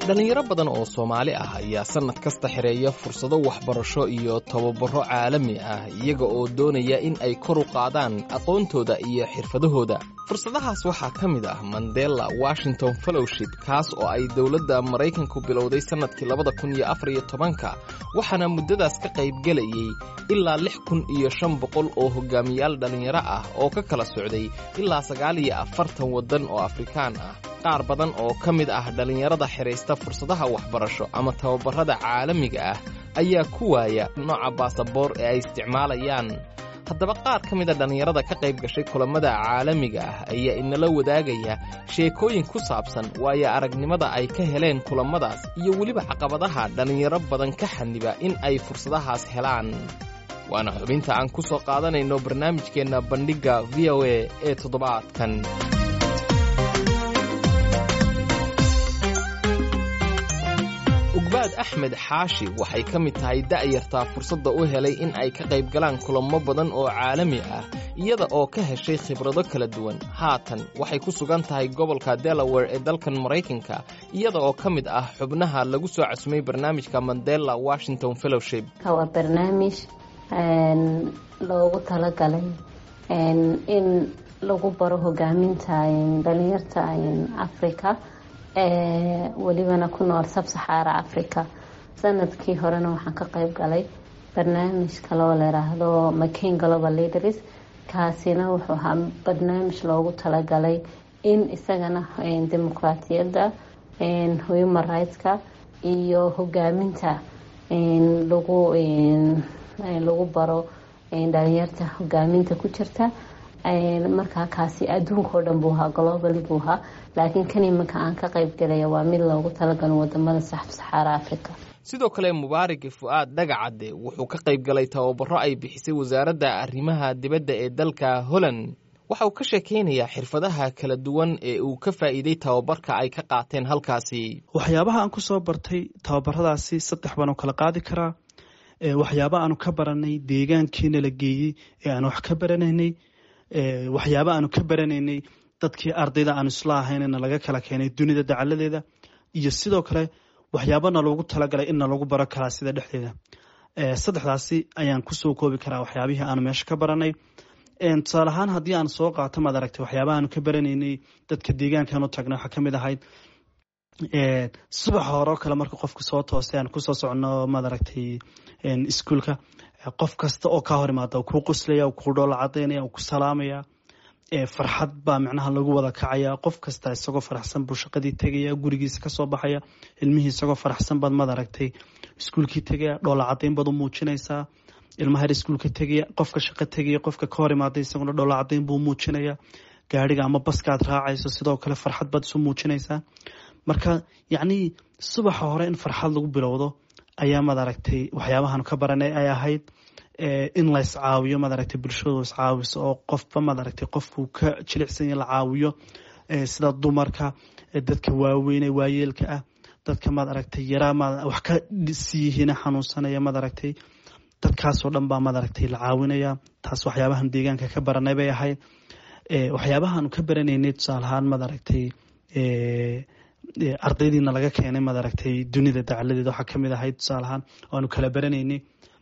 dhallinyaro badan oo soomaali ah ayaa sannad kasta xidheeya fursado waxbarasho iyo tababaro caalami ah iyaga oo doonaya in ay kor u qaadaan aqoontooda iyo xirfadahooda fursadahaas waxaa ka mid ah mandela washington fellowship kaas oo ay dowladda maraykanku bilowday sannadkii labada kun iyo afar iyo tobanka waxaana muddadaas ka qaybgelayey ilaa lix kun iyo shan boqol oo hogaamiyaal dhallinyaro ah oo ka kala socday ilaa sagaal iyo afartan waddan oo afrikaan ah qaar badan oo ka mid ah dhallinyarada xidhaysta fursadaha waxbarasho ama tababarrada caalamiga ah ayaa ku waaya nooca baasaboor ee ay isticmaalayaan haddaba qaar ka mida dhallinyarada ka qayb gashay kulammada caalamiga ah ayaa inala wadaagaya sheekooyin ku saabsan waayo aragnimada ay ka heleen kulammadaas iyo weliba caqabadaha dhallinyaro badan ka xaniba in ay fursadahaas helaan waana xubinta aan ku soo qaadanayno barnaamijkeenna bandhigga v o a ee toddobaadkan ugbaad axmed xaashi waxay ka mid tahay da'yartaa fursadda u helay in ay ka qayb galaan kulamo badan oo caalami ah iyada oo ka heshay khibrado kala duwan haatan waxay ku sugan tahay gobolka delaware ee dalkan maraykanka iyada oo ka mid ah xubnaha lagu soo casumay barnaamijka mandela washington fellowship waa barnaamij loogu talagalay in lagu baro hogaaminta dhalinyarta africa welibana ku nool sabsaxaara africa sanadkii horena waxaan ka qayb galay barnaamij kaloo layiraahdo mccain global leaders kaasina wuxuu ahaa barnaamij loogu talagalay in isagana dimuqraatiyadda human rightska iyo hogaaminta lagu lagu baro dhalinyarta hogaaminta ku jirta markaa kaasi adduunkao dhan buu ahaa globally buu ahaa laakiin kan iminka aan ka qayb galaya waa mid loogu talagalo wadamada saxaara africa sidoo kale mubaarig fu'aad dhagacadde wuxuu ka qayb galay tababaro ay bixisay wasaaradda arrimaha dibadda ee dalka holland waxa uu ka sheekaynayaa xirfadaha kala duwan ee uu ka faa'iiday tababarka ay ka qaateen halkaasi waxyaabaha aan ku soo bartay tababaradaasi saddex baan u kala qaadi karaa waxyaaba aanu ka baranay deegaankiina la geeyey ee aan wax ka baranaynay waxyaaba aanu ka baranaynay dadkii ardayda aanu isla ahaynna laga kala keenay dunida dacaladeeda iyo sidoo kale waxyaabana loogu talagalay inna lagu baro karaa sida dhexdeeda saddexdaasi ayaan kusoo koobi karaa waxyaabihii aanu meesha ka baranay tusaale ahaan haddii aan soo qaato maad aragtay waxyaabaha aanu ka baranaynay dadka deegaankan u tagnay waxaa kamid ahayd subaxa hore oo kale marka qofka soo toosay aan kusoo socono maad aragtay iskuolka qof kasta oo kaa hor imaada kuu qoslaya kuu dhoola cadaynaya ku salaamaya farxad baa micnaha lagu wada kacaya qof kasta isagoo faraxsan buu shaqadii tegaya gurigiisa kasoo baxaya ilmihii isagoo faraxsan baad maad aragtay iskuolkii tegaya dhoola cadayn baad u muujinaysaa ilmaha her iskuolka tegaya qofka shaqo tegaya qofka ka hor imaaday isaguna dhoola cadayn buu muujinaya gaariga ama baskaad raacayso sidoo kale farxad baad isu muujinaysaa marka yacnii subaxa hore in farxad lagu bilowdo ayaa maad aragtay waxyaabahan ka baranay ay ahayd in la iscaawiyo maad aragtay bulshadu iscaawiso oo qofba maad aragtay qofkuu ka jilicsanya la caawiyo sida dumarka dadka waaweyn ee waayeelka ah dadka maad aragtay yaraa maad wax ka siiyihiina xanuunsanaya maad aragtay dadkaasoo dhan baa maad aragtay la caawinaya taas waxyaabahan deegaanka ka baranay bay ahayd waxyaabahaanu ka baranaynay tusaale ahaan maad aragtay ardaydiina laga keenay maad aragtay dunida dacaladeeda waxaa kamid ahayd tusaale ahaan waanu kala baranaynay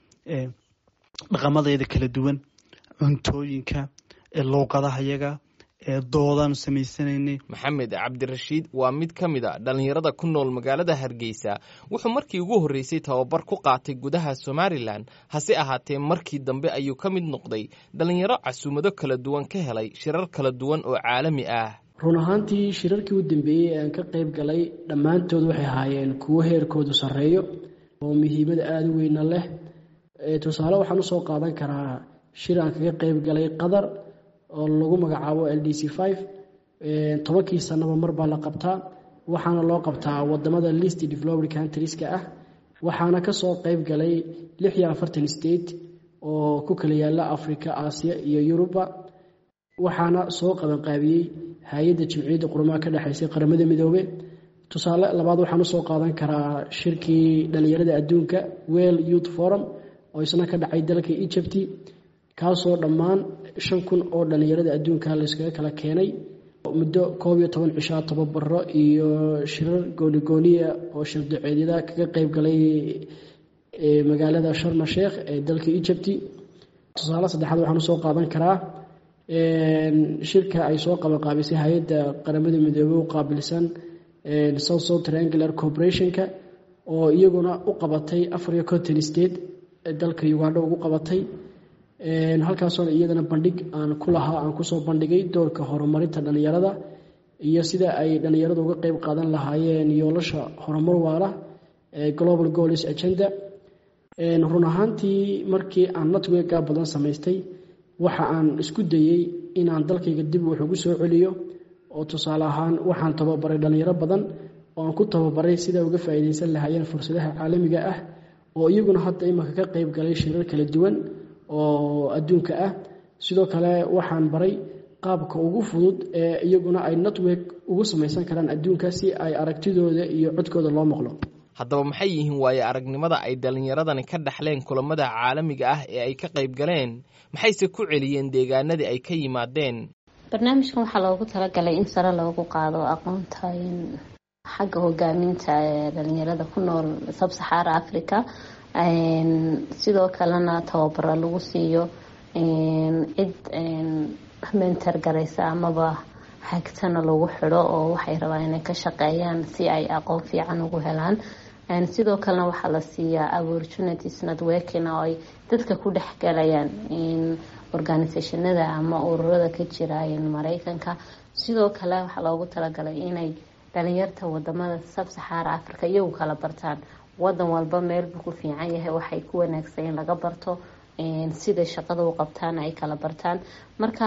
dhaqamadeeda kala duwan cuntooyinka luuqadaha yaga doodaanu samaysanaynay maxamed cabdirashiid waa mid ka mid a dhallinyarada ku nool magaalada hargeysa wuxuu markii ugu horreysay tababar ku qaatay gudaha somalilan hase ahaatee markii dambe ayuu ka mid noqday dhallinyaro casuumado kala duwan ka helay shirar kala duwan oo caalami ah run ahaantii shirarkii u dambeeyey ee aan ka qayb galay dhammaantood waxay ahaayeen kuwo heerkoodu sarreeyo oo muhiimada aada u weyna leh tusaale waxaan usoo qaadan karaa shir aan kaga qayb galay qatar oo lagu magacaabo l d c five tobankii sanaba mar baa la qabtaa waxaana loo qabtaa wadamada list developed countrieska ah waxaana kasoo qayb galay lix iyo afartan state oo ku kala yaala africa aasiya iyo yuruba waxaana soo qabanqaabiyey hay-adda jimciyadda qurumaha ka dhexaysay qaramada midoobe tusaale labaad waxaan usoo qaadan karaa shirkii dhalinyarada adduunka well youth forum oo isna ka dhacay dalka egypti kaasoo dhammaan shan kun oo dhalinyarada adduunka layskaga kala keenay muddo koob iyo toban cishaa tababaro iyo shirar goonigooniya oo shirdaceedyada kaga qeyb galay magaalada sharma sheekh ee dalka egypti tusaale saddexaad waxaan usoo qaadan karaa shirka ay soo qabanqaabisay hay-adda qaramada midoobey u qaabilsan south south triangular corporationka oo iyaguna u qabatay afar iyo conton state dalka ugandha ugu qabatay halkaasoona iyadana bandhig aan ku lahaa aan kusoo bandhigay doorka horumarinta dhallinyarada iyo sida ay dhallinyaradu uga qeyb qaadan lahaayeen yoolasha horumar waala global goals agenda run ahaantii markii aan networka badan samaystay waxa aan isku dayey inaan dalkayga dib wax ugu soo celiyo oo tusaale ahaan waxaan tababaray dhallinyaro badan oo aan ku tababaray sida uga faa'iidaysan lahaayeen fursadaha caalamiga ah oo iyaguna hadda imanka ka qeyb galay shirar kala duwan oo adduunka ah sidoo kale waxaan baray qaabka ugu fudud ee iyaguna ay network ugu samaysan karaan adduunka si ay aragtidooda iyo codkooda loo maqlo haddaba maxay yihiin waaye aragnimada ay dhallinyaradani ka dhaxleen kulamada caalamiga ah ee ay ka qayb galeen maxayse ku celiyeen deegaanadii ay ka yimaadeen barnaamijkan waxaa loogu talagalay in sare loogu qaado aqoonta xagga hogaaminta ee dhalinyarada ku nool sabsaxaara africa sidoo kalena tababaro lagu siiyo cid mentor garaysa amaba hagtana lagu xidho oo waxay rabaan inay ka shaqeeyaan si ay aqoon fiican ugu helaan sidoo kalena waxaa la siiyaa opportunities networking oo ay dadka ku dhex galayaan organisationada ama ururada ka jira mareykanka sidoo kale waxaa loogu talagalay inay dhalinyarta wadamada sabsaxaara africa iyagu kala bartaan wadan walba meelbuu ku fiican yahay waxay ku wanaagsan in laga barto siday shaqada u qabtaan ay kala bartaan marka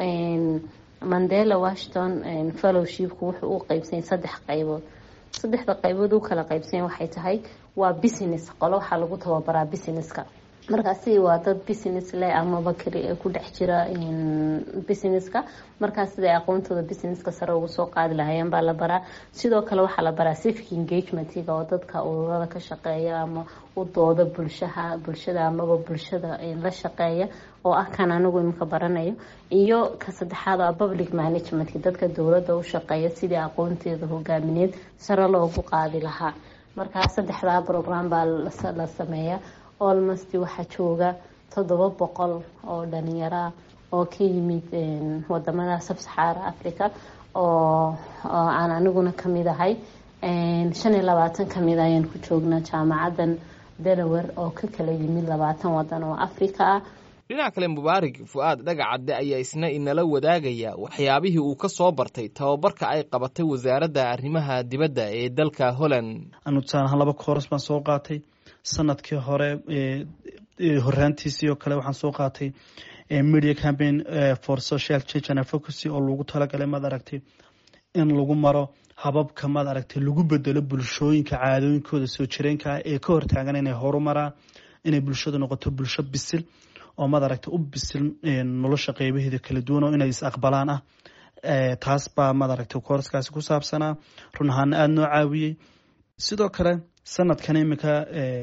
mandela washington fellowshipku wuxuu u qeybsanyay saddex qaybood saddexda qaybood u kala qeybsanya waxay tahay waa business qolo waxaa lagu tababaraa businesska markaasi waa dad business leh amaba ku dhex jira businesska markaas siday aqoontooda businesska sare ugu soo qaadi lahaayeen baa la baraa sidoo kale waxaa la baraa civic engagementiga oo dadka ururada ka shaqeeya ama u dooda bulshaha bulshada amaba bulshada la shaqeeya oo ah kan anigu imika baranayo iyo ka saddexaad a public managementka dadka dowladda u shaqeeya sidii aqoonteeda hogaamineed sare loogu qaadi lahaa markaa saddexdaa program baa la sameeya olmost waxaa jooga toddoba boqol oo dhalinyara oo ka yimid wadamada sabsaxaara africa oo aan aniguna kamid ahay shan iyo labaatan kamid ayaan ku joognaa jaamacadan delaware oo ka kala yimid labaatan wadan oo africa ah dhinaca kale mubaarig fu-aad dhagacadde ayaa isna inala wadaagaya waxyaabihii uu ka soo bartay tababarka ay qabatay wasaaradda arrimaha dibadda ee dalka holland anu tusaale ahaan laba kooras baan soo qaatay sanadkii hore horaantiisii oo kale waxaan soo qaatay media campaign for social change and advocacy oo lagu talagalay maad aragtay in lagu maro hababka maad aragtay lagu bedelo bulshooyinka caadooyinkooda soo jireenka ah ee ka hortaagan inay horumaraan inay bulshadu noqoto bulsho bisil oo maad aragtay u bisil nolosha qeybaheeda kala duwan oo inay is aqbalaan ah taas baa maad aragtay kooraskaasi ku saabsanaa run ahaana aada noo caawiyey sidoo kale sanadkan iminka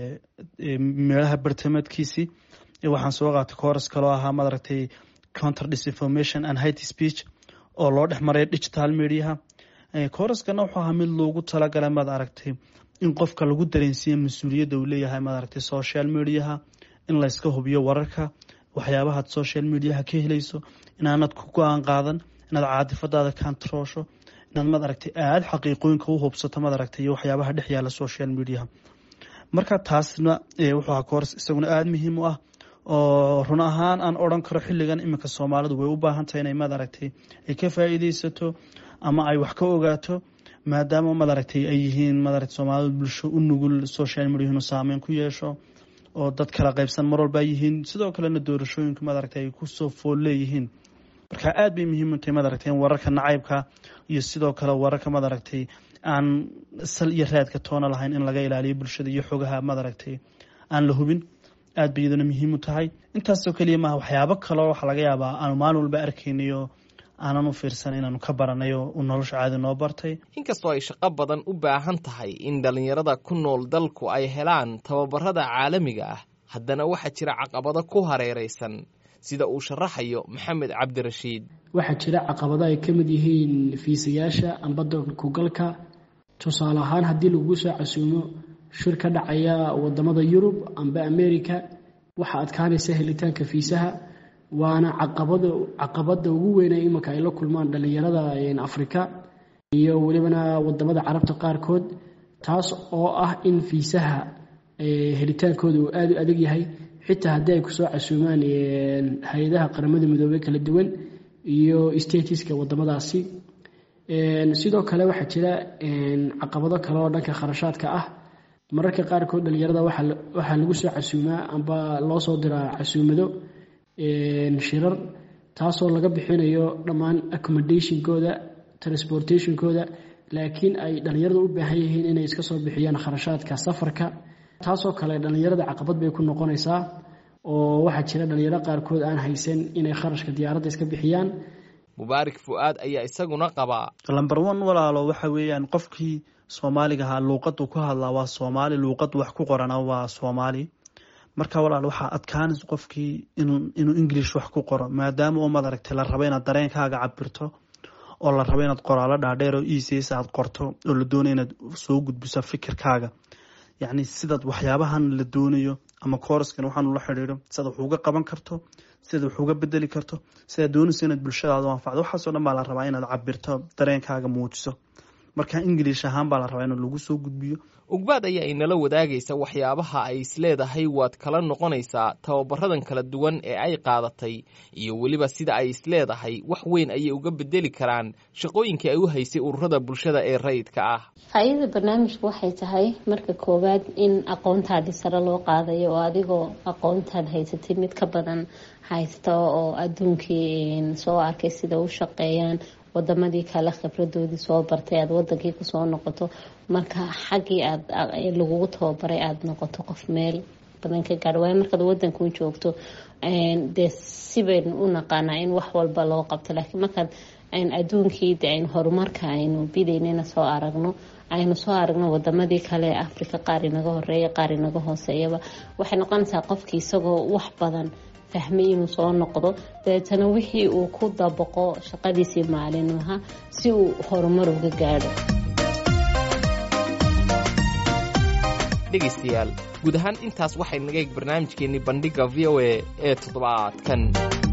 meelaha bartamaedkiisii waxaan soo qaatay kooras kaloo ahaa maad aragtay counter disinformation and hate speech oo loo dhex maray digital mediaha kooraskana wuxuu ahaa mid loogu talagalay maad aragtay in qofka lagu dareensiiya mas-uuliyadda uu leeyahay maad aragtay social mediaha in layska hubiyo wararka waxyaabahaad social mediaha ka helayso inaanad ku go-aan qaadan inaad caadifadaada kantaroosho inaad maad aragtay aada xaqiiqooyinka u hubsato maad aragtay iyo waxyaabaha dhex yaala social mediaha marka taasna wuxuu ahaa kooras isaguna aada muhiim u ah oo run ahaan aan odran karo xilligan iminka soomaalidu way u baahan tahay inay maad aragtay ay ka faa'iideysato ama ay wax ka ogaato maadaama maad aragtay ay yihiin maad aragtay soomaalidu bulsho u nugul social media inuu saameyn ku yeesho oo dad kala qaybsan mar walba yihiin sidoo kalena doorashooyinku maad aragtay ay kusoo fool leeyihiin marka aada bay muhiim u tahay maad aragtay in wararka nacaybka iyo sidoo kale wararka maad aragtay aan sal iyo raadka toona lahayn in laga ilaaliyo bulshada iyo xogaha maad aragtay aan la hubin aad bay iyaduna muhiim u tahay intaasoo keliya maaha waxyaabo kaleo waxaa laga yaabaa aanu maalin walba arkaynayo aanan u fiirsan inaanu ka baranayo u nolosha caadi noo bartay inkastoo ay shaqo badan u baahan tahay in dhallinyarada ku nool dalku ay helaan tababarada caalamiga ah haddana waxaa jira caqabado ku hareeraysan sida uu sharaxayo maxamed cabdirashiid waxaa jira caqabado ay ka mid yihiin fiisayaasha amba dalkugalka tusaale ahaan haddii lagugu soo casuumo shir ka dhacaya wadamada yurub amba america waxaa adkaanaysa helitaanka fiisaha waana caqabada caqabada ugu weyne imanka ay la kulmaan dhalinyarada afrika iyo welibana wadamada carabta qaarkood taas oo ah in fiisaha helitaankooda uu aada u adag yahay xitaa haddii ay kusoo casuumaan hay-adaha qaramada midoobey kala duwan iyo statiska wadamadaasi sidoo kale waxaa jira caqabado kale oo dhanka kharashaadka ah mararka qaarkood dhalinyarada waxaa lagu soo casuumaa amba loo soo diraa casuumado shirar taasoo laga bixinayo dhammaan accommodationkooda transportationkooda laakiin ay dhalinyarada u baahan yihiin inay iska soo bixiyaan kharashaadka safarka taasoo kale dhalinyarada caqabad bay ku noqonaysaa oo waxaa jira dhalinyaro qaarkood aan haysan inay kharashka diyaaradda iska bixiyaan mubaarak fu-aad ayaa isaguna qabaa lamber one walaalo waxa weeyaan qofkii soomaaliga ahaa luuqadu ku hadlaa waa soomaali luuqad wax ku qorana waa soomaali marka walaal waxaa adkaanaysa qofkii inuu english wax ku qoro maadaama oo madaragtay la rabo inaad dareenkaaga cabirto oo la rabo inaad qoraalo dhaadheer oo ecs aad qorto oo la doonayo inaad soo gudbiso fikirkaaga yacni sidaad waxyaabahan la doonayo ama kooraskan waxaan ula xidhiidho sidaad wax uga qaban karto sidaad wax uga bedeli karto sidaad doonayso inaad bulshadaada u anfacdo waxaasoo dhan baa la rabaa inaad cabirto dareenkaaga muujiso marka ingiliish ahaan baa la rabaa in lagu soo gudbiyo ugbaad ayaa inala wadaagaysa waxyaabaha ay isleedahay waad kala noqonaysaa tababaradan kala duwan ee ay qaadatay iyo weliba sida ay isleedahay wax weyn ayay uga bedeli karaan shaqooyinkii ay u haysay ururada bulshada ee rayidka ah faa-iidada barnaamijku waxay tahay marka koowaad in aqoontaadii sare loo qaadayo oo adigoo aqoontaad haysatay mid ka badan haysta oo adduunkii soo arkay sida u shaqeeyaan wadamadii kale khibradoodii soo bartay aada wadankii kusoo noqoto marka xaggii aad lagugu tababaray aada noqoto qof meel badan ka gaadho waayo markaad wadankan joogto dee sibaynu u naqaanaa in wax walba loo qabto laakiin markaad adduunkii de aynu horumarka aynu bidaynana soo aragno aynu soo aragno wadamadii kale ee africa qaar inaga horeeya qaar inaga hooseeyaba waxay noqonaysaa qofkii isagoo wax badan fahmay inuu soo noqdo dabeetana wixii uu ku dabaqo shaqadiisii maalinlaha si uu horumar uga gaadho dhegaystayaal guud ahaan intaas waxay naga eeg barnaamijkeennii bandhigga v o a ee toddobaadkan